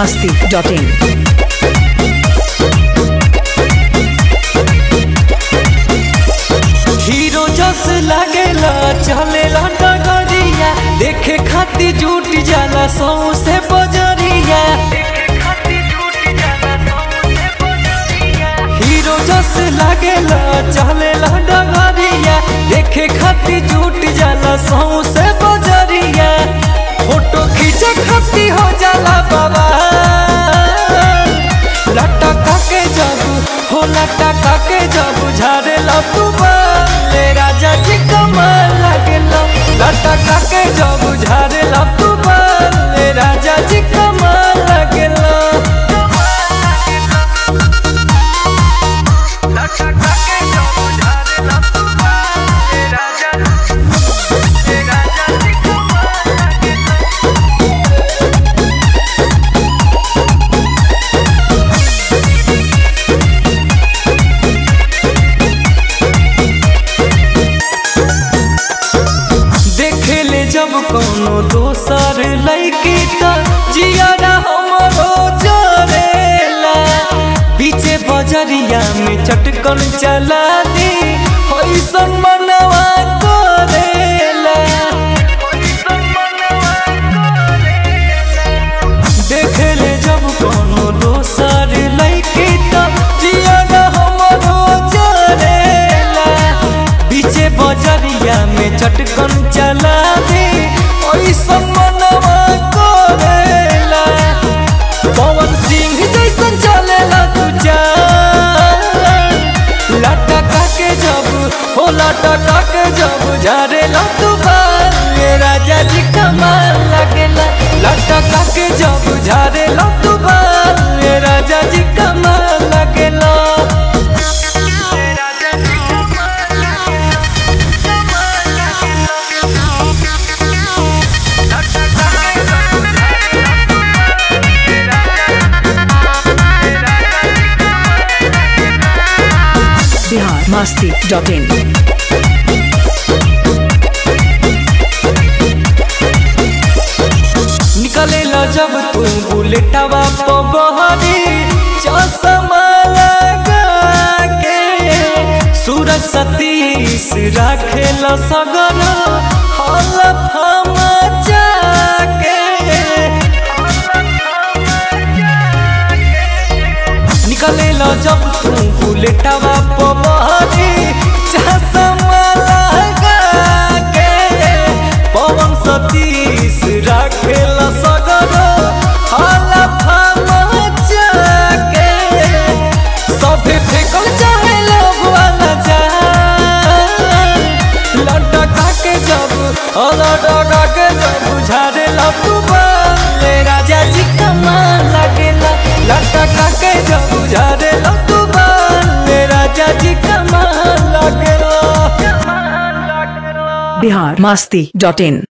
masti.in. Hero जस लागेला चलेला डगरिया देखे खातिर जुट जाला सौ से बजरिया हीरो जस लागेला चलेला डगरिया देखे खातिर जुट जाला सौ से बजरिया फोटो खींचे खातिर हो जाला बाबा लटका के जब हो लटका के जब झाड़ेला तू ले राजा जी कमाल लगेला लटका के जब झाड़ेला तू ले राजा जी कमाल लगेला लटका के जब झाड़ेला तू ले राजा ले राजा जी कमाल लगेला देखे ले जब कोनो दोसर लैकी त जियारा हमरो जरेला पीछे बजरिया में चटकन चला दी होइसन मनवा करेला देखे ले जब कोनो दोसर लैकी त जियारा हमरो जरेला पीछे बजरिया में चटकन चला दे ओइसन मनवा करेला पवन सिंह जैसन चलेला तू चाल लटका के जब हो लटका के जब झारेला तू बाल ये राजा जी कमाल लगेला लटका के जब झारेला तू बाल ये राजा जी कमाल लगेला ये राजा जी कमाल लगेला Bihar masti.in. निकले ला जब तू बुलेटवा पे बहरी चश्मा लगा के सूरज सतीश राखे ला सगर हल फमा जाके निकले ला जब तू बुलेटवा पे बहरी चश्मा लगा के पवन सतीश राखेला सगर हाला फमा जाके सभे फेकल चाहे लोग वाला जा लटका के जब लटका के जब झाड़ेला तू ले राजा जी कमाल लगेला लटका के जब झाड़ेला तू ले राजा जी कमाल लगेला Bihar masti.in.